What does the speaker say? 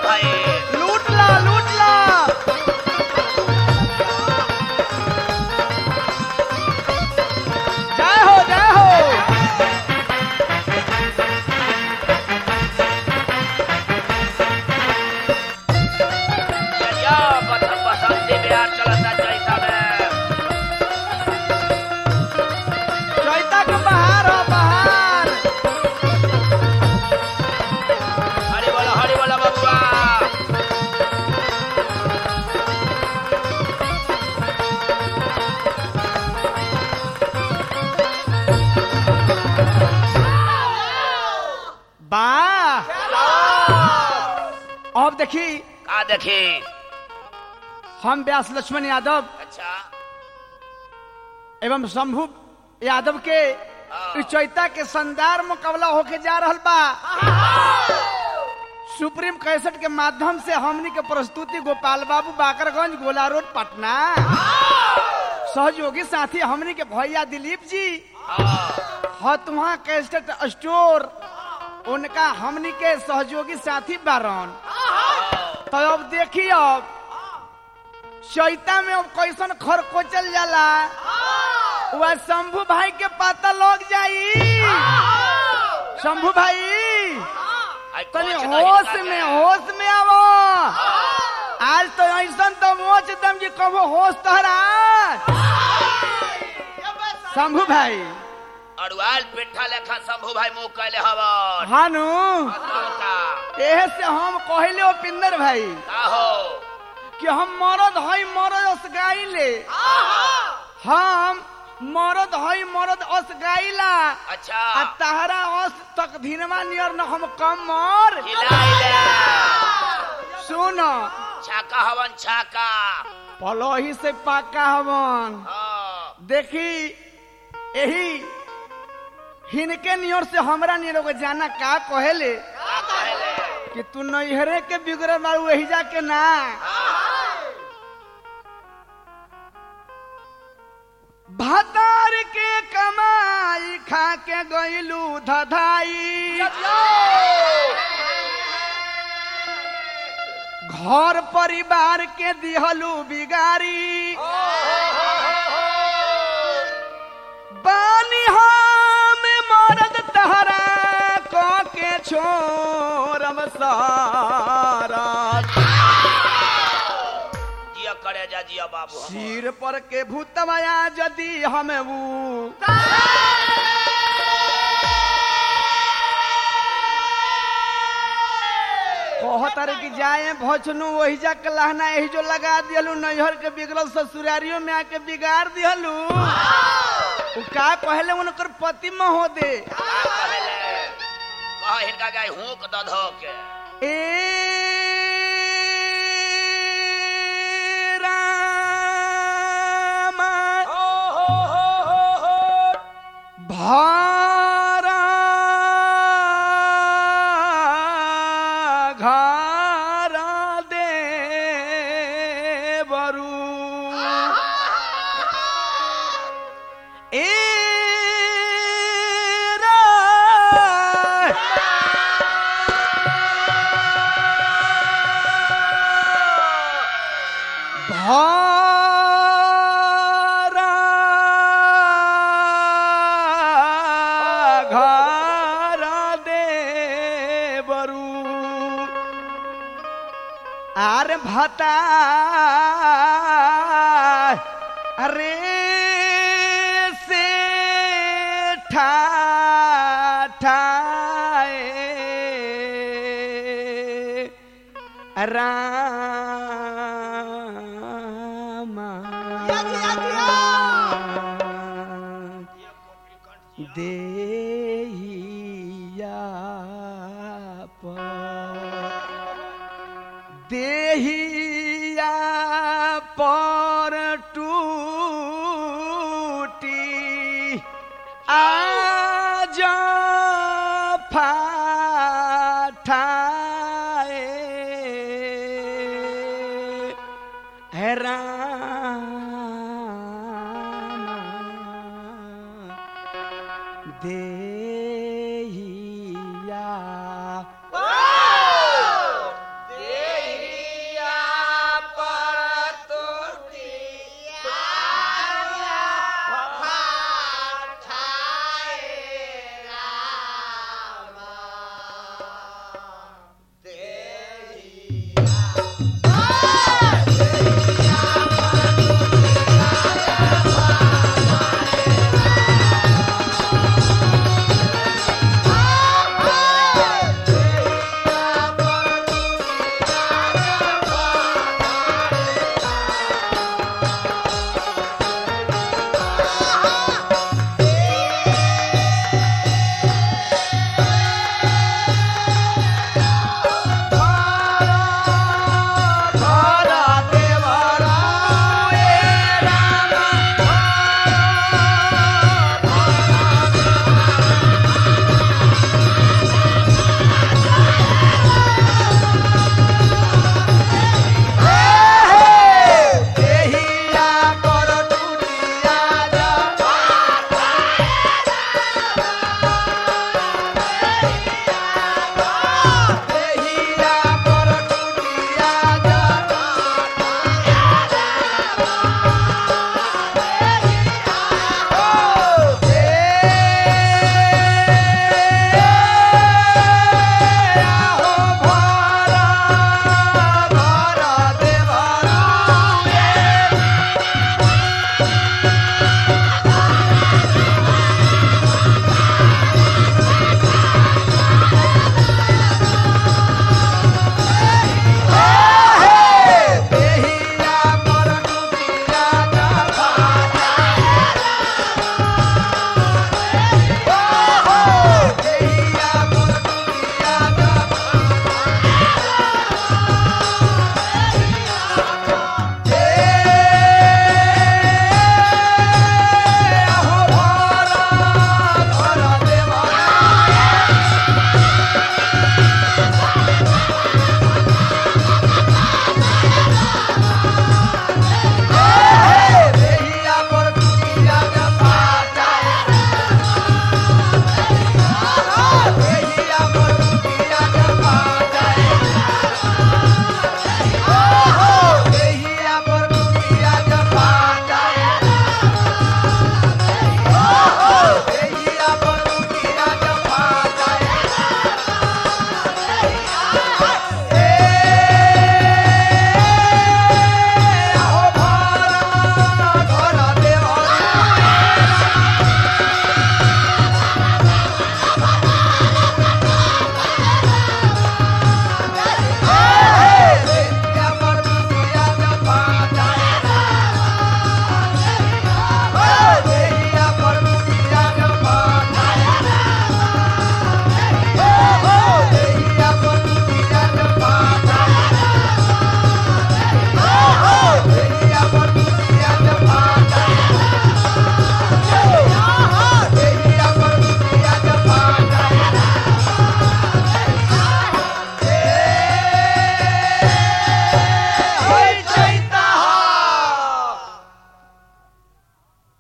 भाई लूट ला लूट ला जय हो जय हो या बसंत बसंती बिहार चलता जैसा में चैता के बहार हो बहार हरी बोला हरी बोला बबुआ वाह अब देखी का देखी हम व्यास लक्ष्मण यादव अच्छा एवं शंभु यादव के इस चैता के शानदार मुकाबला होके जा रहल बा सुप्रीम कैसेट के माध्यम से हमनी के प्रस्तुति गोपाल बाबू बाकरगंज गोला रोड पटना सहयोगी साथी हमनी के भैया दिलीप जी हतुहा कैसेट स्टोर उनका हमनी के सहयोगी साथी बारन तो अब देखी अब चैता में अब कैसन खरकोचल जाला वह शंभू भाई के पता लग जाई शंभू भाई आई तनी कोच होश नहीं में लागे। होश में आवो आज तो ऐसन तो मोच दम जी कबो होश तहरा शंभू भाई अड़ुआल पिट्ठा लेखा शंभू भाई मुंह कैले हवन हानु का एहे से हम कहले उपिंदर भाई का हो कि हम मरद हई मरद अस गाइले हम मरद हई मरद अस गाइला अच्छा आ तहरा अस तक धीनमा नियर न हम कम मर हिलाइले सुन छाका हवन छाका पलोही से पाका हवन हाँ देखी यही हिनके नियर से हमरा नियर को जाना का कहेले का कहले कि तू नैहरे के बिगड़े बारू वही जाके ना भातार के कमाई खा के गईलू धधाई घर परिवार के दिहलू बिगारी बानी हम मरद तहरा क के छोरम सारा जिया करे जा जिया बाबू सिर पर के भूतमाया यदि हम ऊ कहतर कि जाए भचनु वही जा के लहना यही जो लगा दियलू नैहर के बिगड़ल ससुरारियों में आके बिगाड़ दियलू उ का कहले उनकर पति में हो दे का कहले कह हिनका जाय हुक द धो के ए रामा भारा घारा दे बरू ए रा भारा घारा दे बरू आर भता अरे से ठा ठाए रामा देहिया पर देहिया पर टूटी आज फाठाए है राम